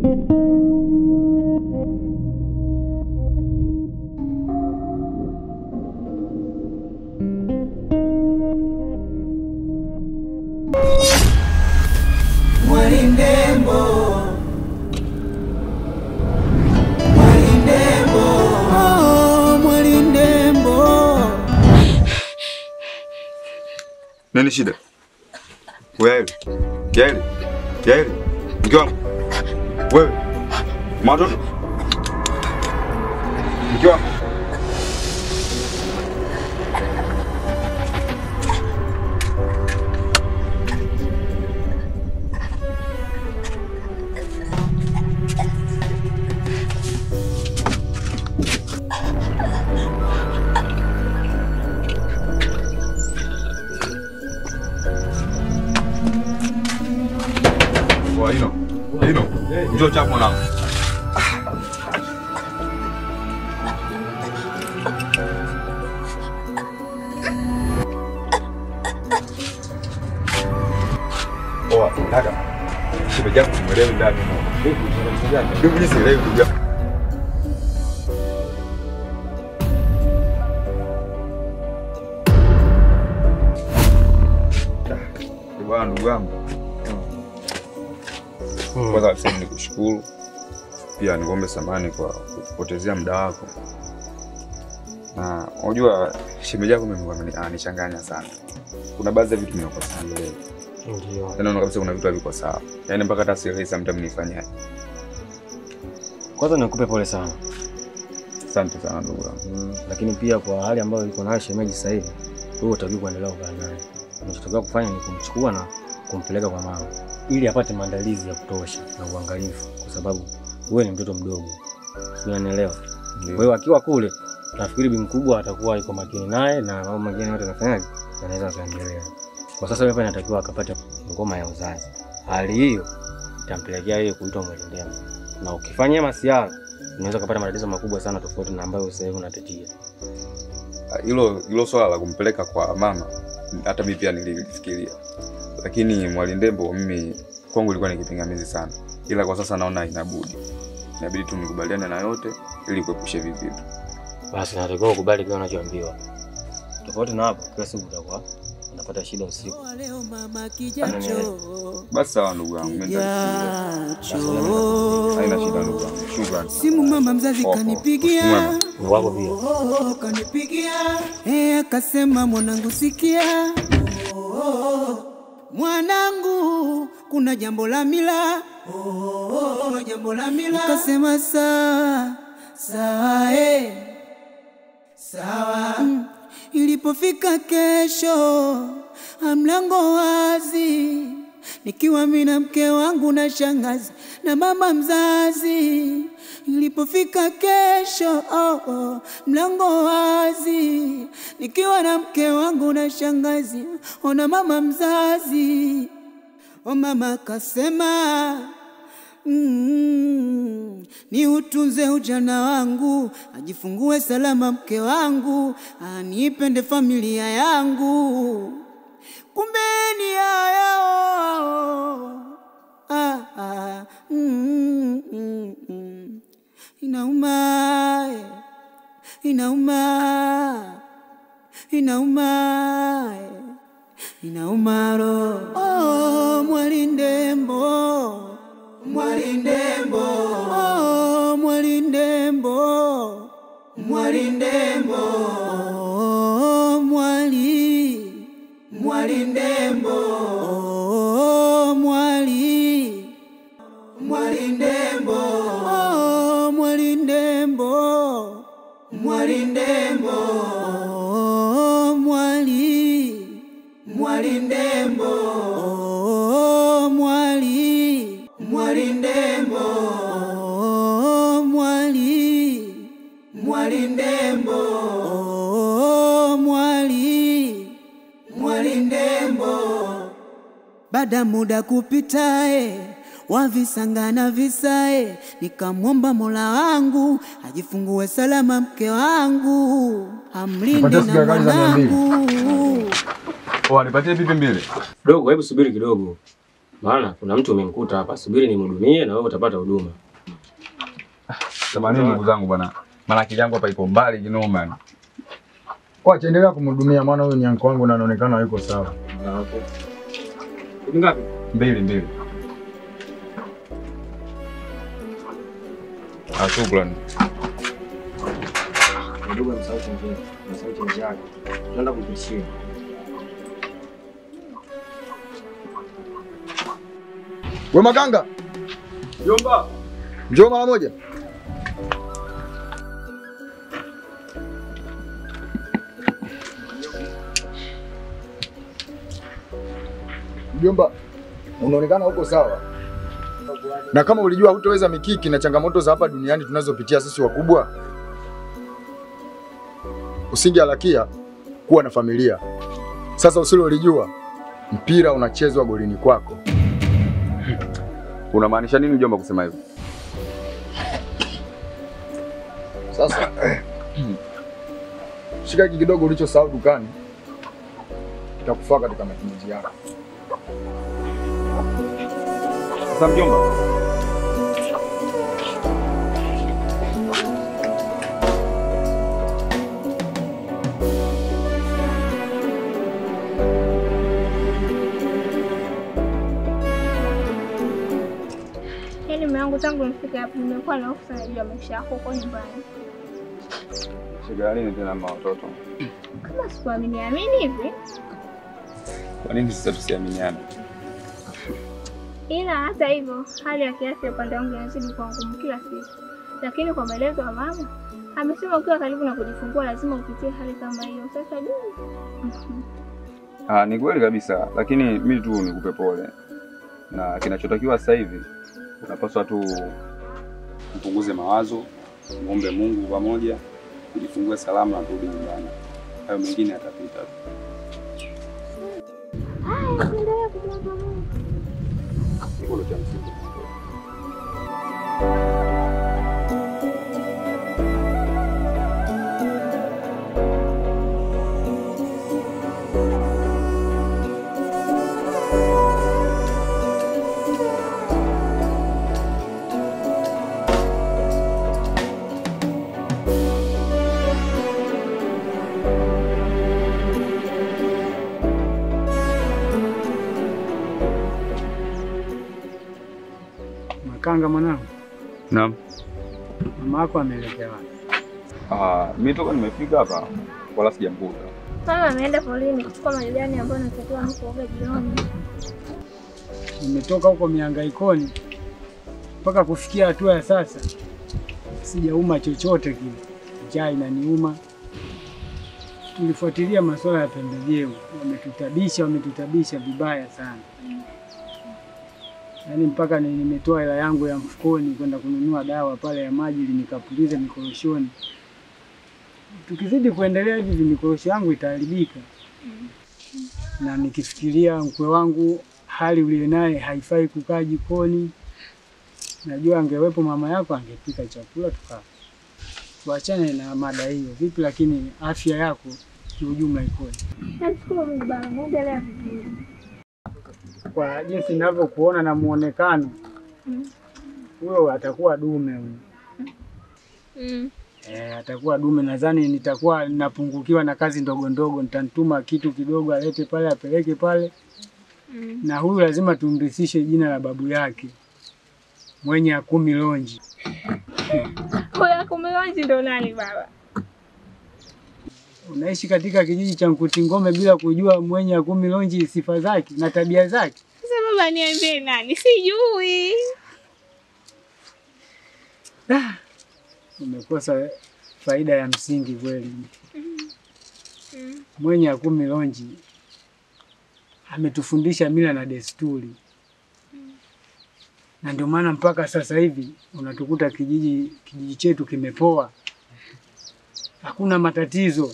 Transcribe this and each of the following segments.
Mwalindembo, Mwalindembo, oh, Mwalindembo. Nini shida? Wewe. Yaeli. Yaeli. Mke wangu. Wewe. Matoto. Mke wangu. Kwa hino. Hino. Njoo chapo mwanangu. Poa, kaka. Shemeji yako simwelewi ndani. Ndugu jinsi elewi ndugu yako. Ah, Bwana ndugu yangu. Kwanza kabisa nikushukuru, pia nikuombe samahani kwa kupotezea muda wako, na unajua shemeji yako mimi ameni- ananichanganya sana. Kuna baadhi ya vitu nimekosa leo, Ndio. yaani naona kabisa kuna vitu haviko sawa, yaani mpaka hata sielewi sometimes nifanyaje. Kwanza nikupe pole sana. Asante sana ndugu yangu. Mm, lakini pia kwa hali ambayo iko nayo shemeji sasa hivi, wewe utakiwa kuendelea kukaa naye. Unachotakiwa kufanya ni kumchukua na kumpeleka kwa mama ili apate maandalizi ya kutosha na uangalifu, kwa sababu wewe ni mtoto mdogo, unanielewa? Kwa hiyo akiwa kule, nafikiri bi mkubwa atakuwa yuko makini naye na mambo mengine yote yanafanyaje, yanaweza kaendelea. Kwa sasa wewe inatakiwa akapate ngoma ya uzazi. Hali hiyo itampelekea yeye kuitwa Mwalindembo, na ukifanyia masiara unaweza kupata matatizo makubwa sana tofauti na ambayo sasa hivi unatetea. Ah, Hilo hilo swala la kumpeleka kwa mama, hata mimi pia nilifikiria, lakini Mwalindembo mimi kwangu ilikuwa ni kipingamizi sana, ila kwa sasa naona inabudi, inabidi tu nikubaliane na yote ili kuepusha hivi vitu. Basi natakiwa ukubali kile unachoambiwa. Tofauti na hapo, kila siku utakuwa unapata shida usiku. Leo mama kijacho, Basi sawa ndugu yangu, mimi nitakusikiza. kijacho. Haina shida ndugu yangu. Shukrani. Simu mama mzazi Poa, poa. kanipigia, Mwema. Ni wako pia. oh, kanipigia, eh, akasema mwanangu, sikia, oh, mwanangu, kuna jambo la mila, oh, kuna jambo la mila. Akasema sawa sawa, eh, sawa. Mm. Ilipofika kesho, mlango wazi, nikiwa mimi na mke wangu na shangazi na mama mzazi. Ilipofika kesho, oh, oh, mlango wazi, nikiwa na mke wangu na shangazi ona mama mzazi. O mama kasema Mm, ni utunze ujana wangu, ajifungue salama mke wangu, anipende familia yangu. Kumbe ni haya ah, ah, mm, mm, mm. Inauma, eh, inauma, inauma, eh, inauma roho. Oh, Mwalindembo Mwalindembo, oh, Mwalindembo, Mwalindembo, oh, Mwali, Mwalindembo, oh, Mwali, Mwalindembo, oh, Mwalindembo, Mwalindembo, oh, Mwali, Mwalindembo, oh, Mwali, Mwalindembo, oh, Mwali, Mwalindembo, oh, Mwali, Mwalindembo. Baada muda kupitae wavisanga na visae, nikamwomba Mola wangu ajifungue salama mke wangu, amlinde Nipatie na sigara kali za mia mbili. mwanangu. Oh, nipatie pipi mbili. Dogo, hebu subiri kidogo. maana kuna mtu umemkuta hapa, subiri nimhudumie na wewe utapata huduma. Samahani ndugu zangu bwana, maana akili yangu hapa iko mbali kinoma. Wacha endelea kumhudumia, maana huyu ni anko wangu na anaonekana hayuko sawa. Ni ngapi? Mbili mbili. Ah, shukrani. Ndugu msahau chengine, msahau chenji yake. Tunaenda kupishia. We Makanga, Jomba. njoo mara moja. Mjomba, unaonekana huko sawa, na kama ulijua hutoweza mikiki na changamoto za hapa duniani tunazopitia sisi wakubwa, usingeharakia kuwa na familia. Sasa usilolijua, mpira unachezwa golini kwako. Unamaanisha nini Jomba kusema hivyo? Sasa shika hiki kidogo ulichosahau dukani, kitakufaa katika matumizi yako. Sasa mjomba, Yaani mume wangu tangu nifike hapa nimekuwa na hofu sana juu ya maisha yako huko nyumbani. shida nini tena mama watoto? Kama sikuamini amini hivi, Kwa nini sisi tusiaminiane? ila hata hivyo hali ya kiafya upande wangu inazidi kuwa ngumu kila siku, lakini kwa maelezo ya mama amesema ukiwa karibu na kujifungua lazima upitie hali kama hiyo. Sasa juu Ah, ni kweli kabisa, lakini mimi tu nikupe pole, na kinachotakiwa sasa hivi unapaswa tu upunguze mawazo, muombe Mungu pamoja, ujifungue salama na turudi nyumbani. Hayo mengine yatapita tu. haya, tuendelee kumwomba Mungu. Hivyo ndio cha msingi. Makanga mwanangu, Naam. mama yako ameelekea wapi? Ah, mimi toka nimefika hapa wala sijamkuta. Mama ameenda polini kuchukua majani ambayo natakiwa mkuoga jioni. Nimetoka huko mihangaikoni mpaka kufikia hatua ya sasa, sijauma chochote kile, njaa inaniuma. Tulifuatilia masuala ya pembejeo, wametutabisha, wametutabisha vibaya sana, yaani mpaka ni- nimetoa hela yangu ya mfukoni kwenda kununua dawa pale ya maji ili nikapuliza mikoroshoni. Tukizidi kuendelea hivi, mikorosho yangu itaharibika na nikifikiria mkwe wangu hali uliyo naye haifai kukaa jikoni. Najua angewepo mama yako angepika chakula tukaa. Tuachane na mada hiyo vipi, lakini afya yako kiujumla ikoje? Namshukuru Mungu baba, naendelea vizuri. Kwa jinsi ninavyokuona na muonekano, Mm. huyo atakuwa dume huyo. Mm. E, atakuwa dume. Nadhani nitakuwa napungukiwa na kazi ndogo ndogo, nitamtuma kitu kidogo alete pale apeleke pale Mm. na huyu lazima tumrithishe jina la babu yake mwenye akumi lonji. Huyo kumilonji ndo nani baba? Unaishi katika kijiji cha Nkutingome bila kujua mwenye akumi lonji sifa zake na tabia zake. Sasa baba, niambie nani? Sijui. Ah, umekosa faida ya msingi kweli. Mm. Mwenye akumi lonji ametufundisha mila na desturi, na ndio maana mpaka sasa hivi unatukuta kijiji kijiji chetu kimepoa, hakuna matatizo.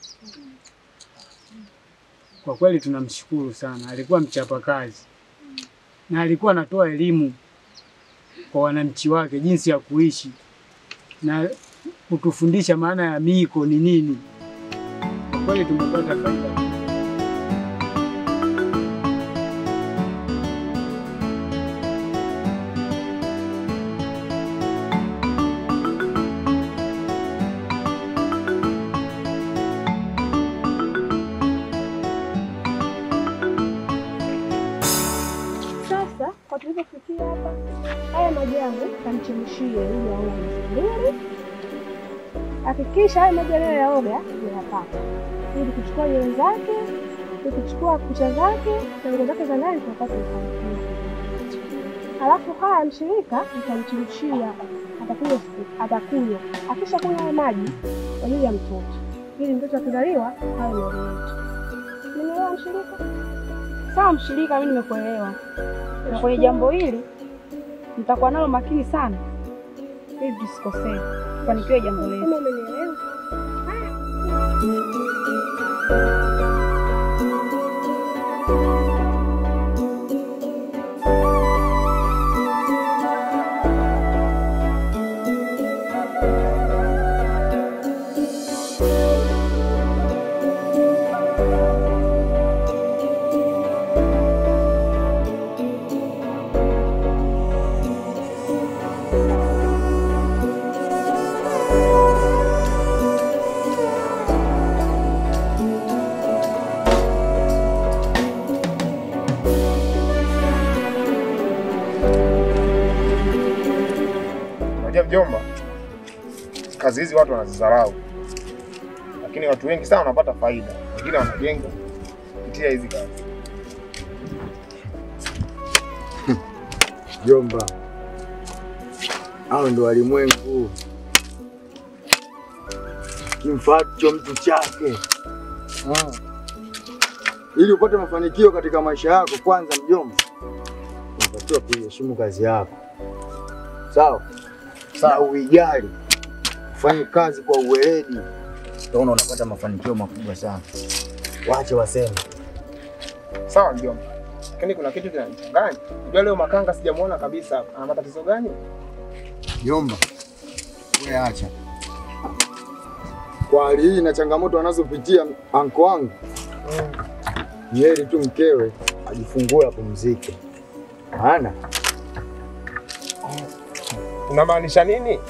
Kwa kweli tunamshukuru sana, alikuwa mchapakazi na alikuwa anatoa elimu kwa wananchi wake jinsi ya kuishi na kutufundisha maana ya miko ni nini. Kwa kweli tumepata faida. Sasa kwa tulivyofikia hapa, haya maji yangu kamchemshie ili aoge mbili. Hakikisha haya maji anayoyaoga yanapata, ili kuchukua nywele zake, ili kuchukua kucha zake na nguo zake za ndani tunapata kufanikiwa. Halafu haya mshirika nitamchemshia, atakunywa atakunywa. Akisha kunywa haya maji kwa ajili ya mtoto, ili mtoto akizaliwa awe na yetu. Nimeelewa mshirika? Sawa mshirika, mimi nimekuelewa, na kwenye jambo hili nitakuwa nalo makini sana ili tusikosee, tufanikiwe jambo letu. Kama umenielewa. Unajua mjomba, kazi hizi watu wanazidharau, lakini watu wengi sana wanapata faida, wengine wanajenga kupitia hizi kazi. Jomba, hao ndo walimwengu, kimfaacho mtu chake. Ah. Ili upate mafanikio katika maisha yako, kwanza mjomba, unatakiwa kuiheshimu kazi yako, sawa na uijali, ufanye kazi kwa uweledi, utaona unapata mafanikio makubwa sana. Wache waseme. Sawa mjomba, lakini kuna kitu kinanichanganya. Unajua leo Makanga sijamuona kabisa hapa. Ana matatizo gani? Jomba, wewe acha kwa hali hii na changamoto anazopitia anko wangu, ni heri tu mkewe ajifungue apumzike, maana Unamaanisha nini?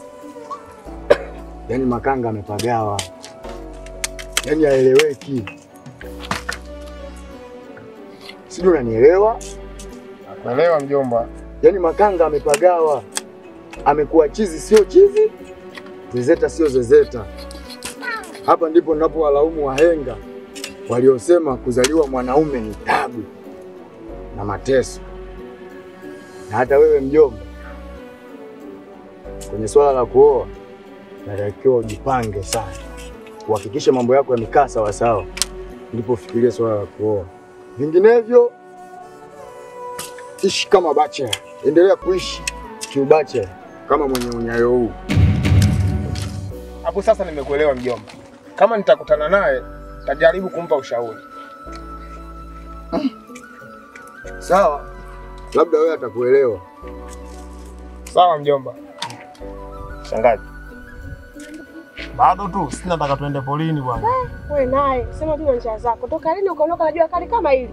yani Makanga amepagawa, yani haeleweki. Sijui unanielewa? Naelewa mjomba. Yani Makanga amepagawa, amekuwa chizi sio chizi, zezeta sio zezeta. Hapa ndipo ninapowalaumu wahenga waliosema kuzaliwa mwanaume ni tabu na mateso. Na hata wewe mjomba, kwenye swala la kuoa, natakiwa ujipange sana, uhakikishe mambo yako yamekaa sawasawa, ndipo ufikirie swala la kuoa. Vinginevyo ishi kama bachelor, endelea kuishi kiubachelor kama mwenye unyayo huu. Hapo sasa nimekuelewa mjomba. Kama nitakutana naye, tajaribu kumpa ushauri. Sawa, labda wewe atakuelewa. Sawa mjomba. Shangazi. Bado tu sisi nataka tuende polini bwana. Wewe naye sema tu na njia zako. Toka lini ukaondoka na jua kali kama hili?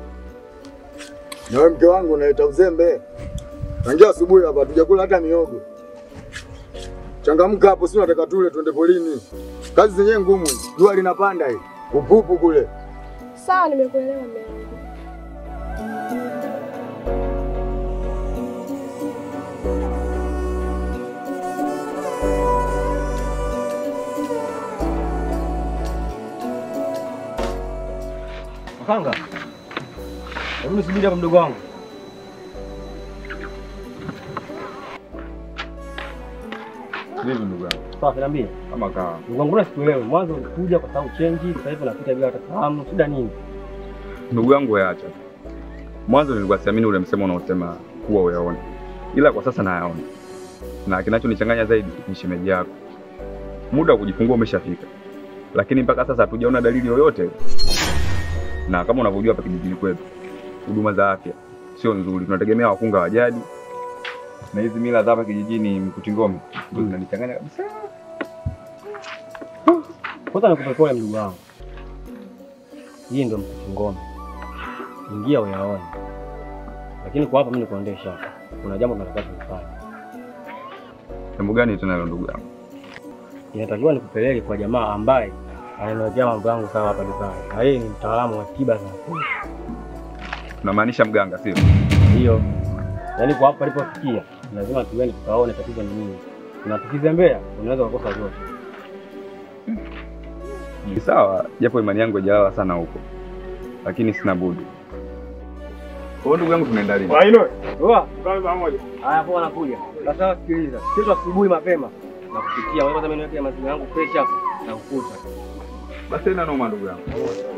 Na wewe mke wangu unaleta uzembe. Tangia asubuhi hapa hatujakula hata miogo. Changamka hapo, si nataka tule tuende polini. Kazi zenyewe ngumu, jua linapanda hii. Upupu kule. Sawa, nimekuelewa mume wangu. Makanga, hebu nisubiri hapa mdogo wangu. Vipi ndugu yangu? Sawa, niambie. Kama kawa. Ndugu wangu, mbona sikuelewi? Mwanzo ulikuja kwa sababu change, sasa hivi unapita bila hata fahamu. Shida nini? Ndugu yangu weacha. Mwanzo nilikuwa siamini ule msemo unaosema kuwa uyaone, ila kwa sasa nayaona, na kinachonichanganya zaidi ni shemeji yako. Muda wa kujifungua umeshafika, lakini mpaka sasa hatujaona dalili yoyote, na kama unavyojua hapa kijijini kwetu huduma za afya sio nzuri, tunategemea wakunga wa jadi na hizi mila za hapa kijijini mkuti ngome ndio zinanichanganya kabisa. Kwanza nikupe pole mdogo wangu, hii ndio mkuki ngome, ingia uyaone. Lakini kwa hapa mimi nikuondesha hapa, kuna jambo tunatakiwa tulifanye. Jambo gani tena hilo ndugu yangu? Inatakiwa nikupeleke kwa jamaa ambaye ananiwekea mambo yangu sawa hapa dukani, na yeye ni mtaalamu wa tiba za asili. Tunamaanisha mganga sio? Ndio. Yaani kwa hapa palipofikia lazima tuende tukaone tatizo ni nini. Na tukizembea unaweza kukosa zote. Ni sawa, japo imani yangu haijalala sana huko, lakini sina budi. Kwa hiyo ndugu yangu, tunaenda lini? Waino. Poa. Tukae pamoja. Haya poa nakuja. Sasa sikiliza. Kesho asubuhi mapema na kupitia. Wewe kwanza mimi niweke maziwa yangu fresh hapa na kukuta. Basi ina noma ndugu yangu.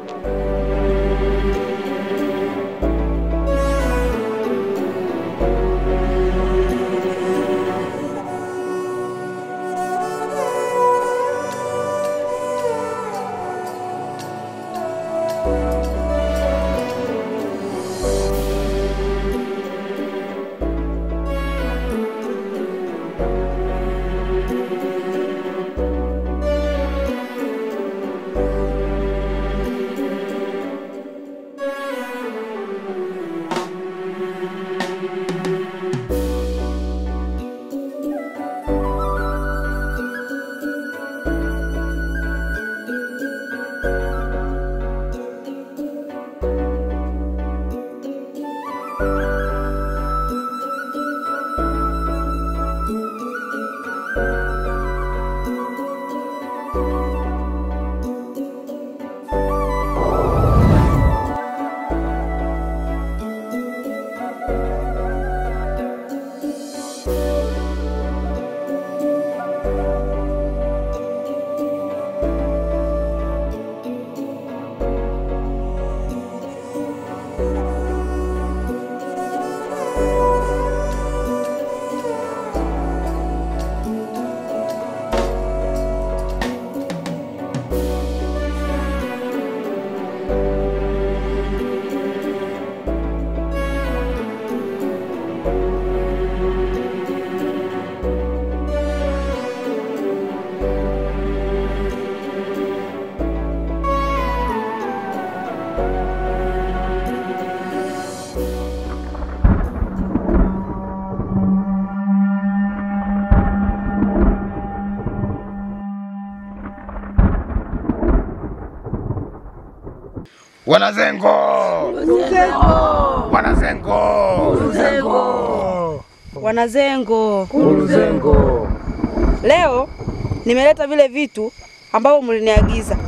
Wanazengo! Wanazengo! Wanazengo, Zengo. leo nimeleta vile vitu ambavyo mliniagiza.